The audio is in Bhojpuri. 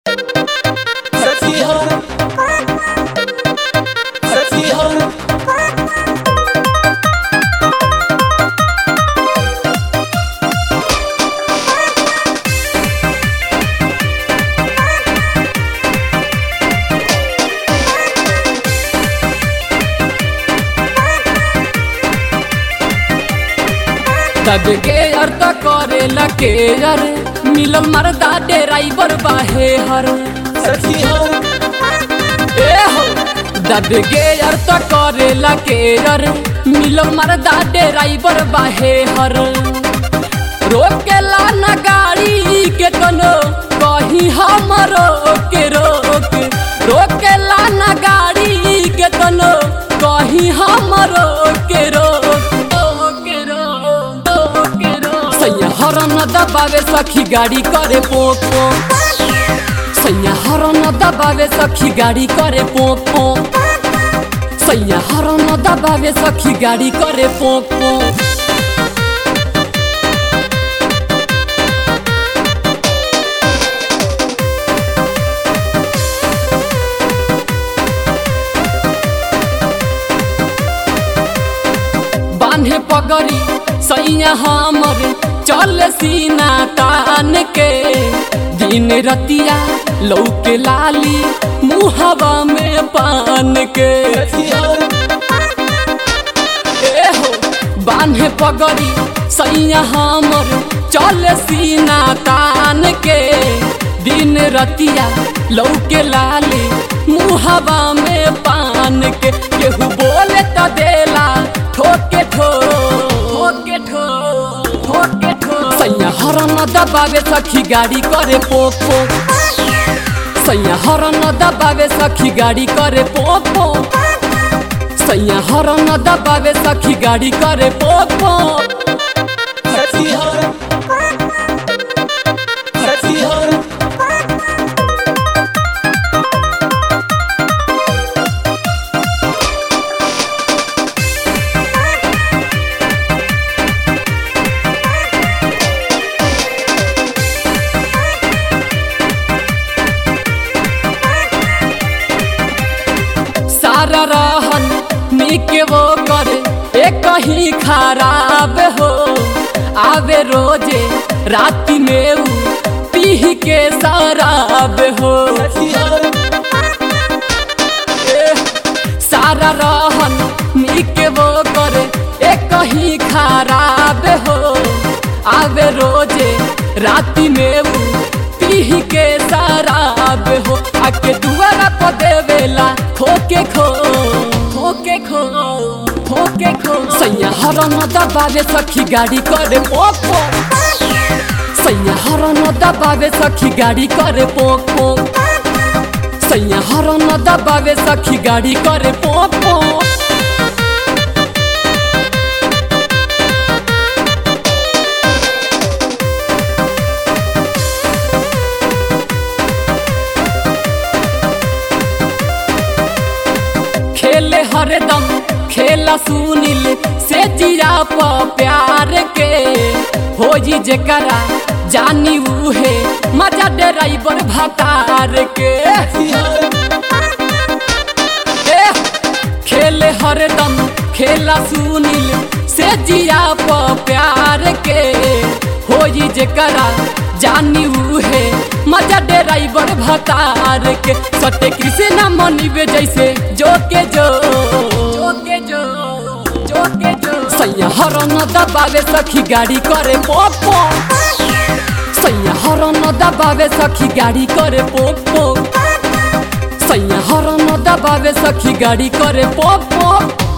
Sexy hoe. Sexy hoe. तब के अर्थ करे लके यार मिलल मरदा ड्राइवर बाहे हर Sexy hoe. ए हो दब के अर्थ करे लके यार मिलल मरदा ड्राइवर बाहे हर रोकेला न गाड़ी के कनो कहीं हमरो के रोक रोकेला न गाड़ी के कनो कहीं हमरो के रोक के रोक के रोक सैया हरन दबावे सखी गाड़ी करे पोक पोक सैया हरन दबावे सखी गाड़ी करे पोक पोक सैया हरन दबावे सखी गाड़ी करे पोक पोक बांधे पगड़ी सैया हमर चल सीना तान के दिन रतिया लौके लाली मुहवा में पान के Sexy hoe. ए हो बांधे पगड़ी सैया हमर चल सीना तान के दिन रतिया लौके लाली मुहवा में पान के केहू बोले त देला ठोके ठो ठोके ठो ठोके ठो सैया हरन दबावे सखी गाड़ी करे पोक पोक सैया हरन दबावे सखी गाड़ी करे पोक पोक सैया हरन दबावे सखी गाड़ी करे पोक पोक Sexy hoe. Sexy hoe. सारा रहन निक वो करे एक ही खराब हो आवे रोजे राति में ऊ पीह के शराब हो Sexy hoe. ए, सारा रहन निक वो करे एक ही खराब हो आवे रोजे राति में ऊ पीह के शराब हो आके दुआरा पर देवेला खोके खो खोके खो खोके खो सैया हरन दबावे सखी गाड़ी करे पोक पोक सैया हरन दबावे सखी गाड़ी करे पोक पोक सैया हरन दबावे सखी गाड़ी करे पोक पोक खेले हरदम खेला सुनिल से जिया प प्यार के हो जी जेकरा जानी उहे मजा ड्राइवर भतार के Sexy hoe. ए, खेले हरदम खेला सुनिल से जिया प प्यार के हो जी जेकरा जानी उहे मजा ड्राइवर भतार के सटे कृष्णा मनिबे जैसे जो के जो जो के जो जो के जो सैया हरन दबावे सखी गाड़ी करे पोक पोक सैया हरन दबावे सखी गाड़ी करे पोक पोक सैया हरन दबावे सखी गाड़ी करे पोक पोक